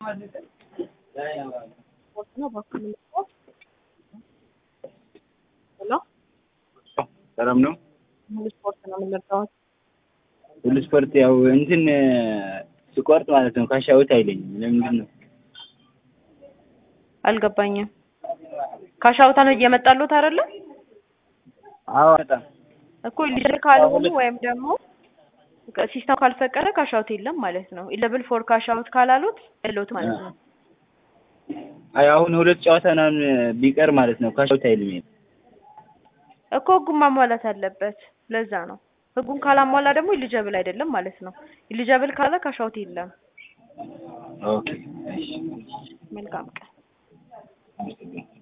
ነው በኩል ሄሎ ሰላም ነው። ሙሉ ስፖርት ነው የምንለካው። ሁሉ ስፖርት ያው እንትን ስቆርጥ ማለት ነው ካሻውት አይለኝም። ለምንድን ነው? አልገባኝም። ካሻውታ ነው እየመጣሉት አይደለ አዎ በጣም እኮ ልጅ ካልሆኑ ወይም ደግሞ ሲስተም ካልፈቀደ ካሻውት የለም ማለት ነው። ኢለብል ፎር ካሻውት ካላሉት የለውት ማለት ነው። አይ አሁን ሁለት ጨዋታ ምናምን ቢቀር ማለት ነው ካሻውት አይልም። እኮ ህጉን ማሟላት አለበት። ለዛ ነው ህጉን ካላሟላ ደግሞ ኢሊጀብል አይደለም ማለት ነው። ኢሊጀብል ካለ ካሻውት የለም። ኦኬ እሺ መልካም ቀን። አመሰግናለሁ።